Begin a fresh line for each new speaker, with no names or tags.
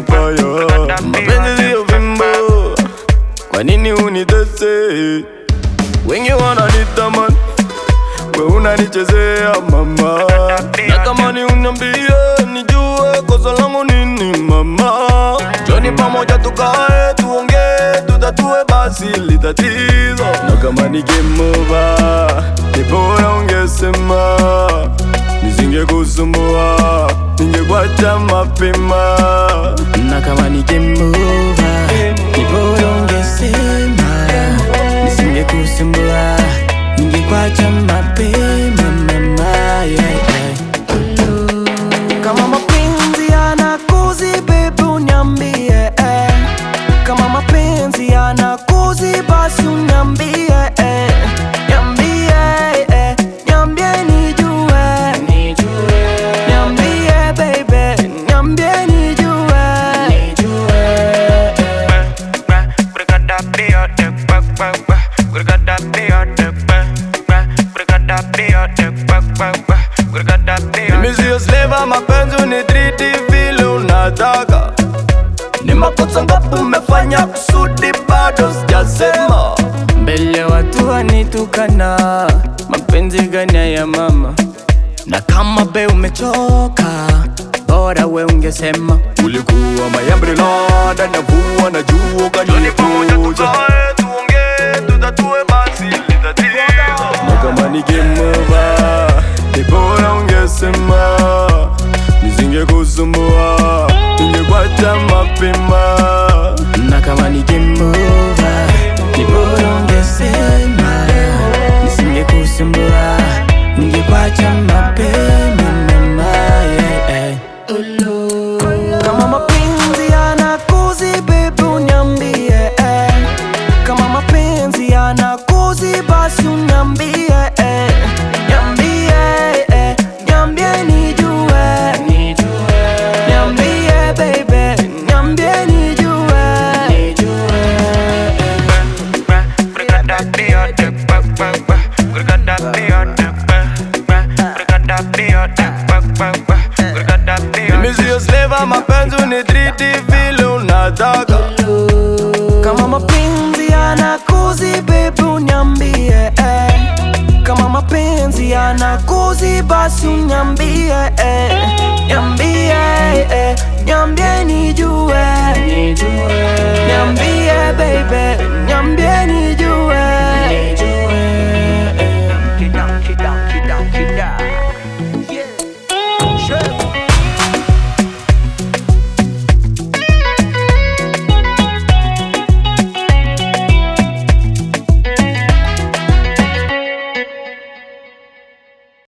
mabaya. Mapenzi siyo fimbo, kwa nini unitese? Wengi wananitamani, we unanichezea mama, na kama ni uniambie nijue kosa langu nini mama. Joni pamoja tukae tuongee, tutatue basi li tatizo, na kama ni game over, ni bora ungesema nisingekusumbua, ningekuacha mapema.
na kama ni game over, ni bora ungesema, nisingekusumbua, ningekwacha mapema mama, yeah, yeah. Kama mapenzi yanakuzi baby uniambie eh. Kama mapenzi yanakuzi basi uniambie eh. Niambie eh. Niambie nijue Niambie baby Niambie nijue
Mimi sio slave wa mapenzi unitriti vile unataka. Ni makosa ngapi umefanya kusudi bado sijasema.
Mbele watu wanitukana Mapenzi gani ya mama Na kama be umechoka Bora we ungesema
Ulikuwa mayambrela ndani ya mvua na jua ukanikuja. tuongee, tutatue basi li tatizo. Na kama ni game over, ni bora ungesema nisingekusumbua, ningekuacha mapema.
Na kama ni game over Ni bora ungesema Nisingekusumbua Ningekwacha mapema mama yeah, yeah. Kama mapenzi yanakuzi baby uniambie eh. Kama mapenzi yanakuzi basi uniambie eh. Niambie eh. Niambie nijue Niambie baby Niambie nijue
Mimi sio slave wa mapenzi unitriti vile unataka.
Kama mapenzi yanakuzi baby uniambie eh. Kama mapenzi yanakuzi basi uniambie eh. Niambie eh. Niambie nijue Niambie baby Niambie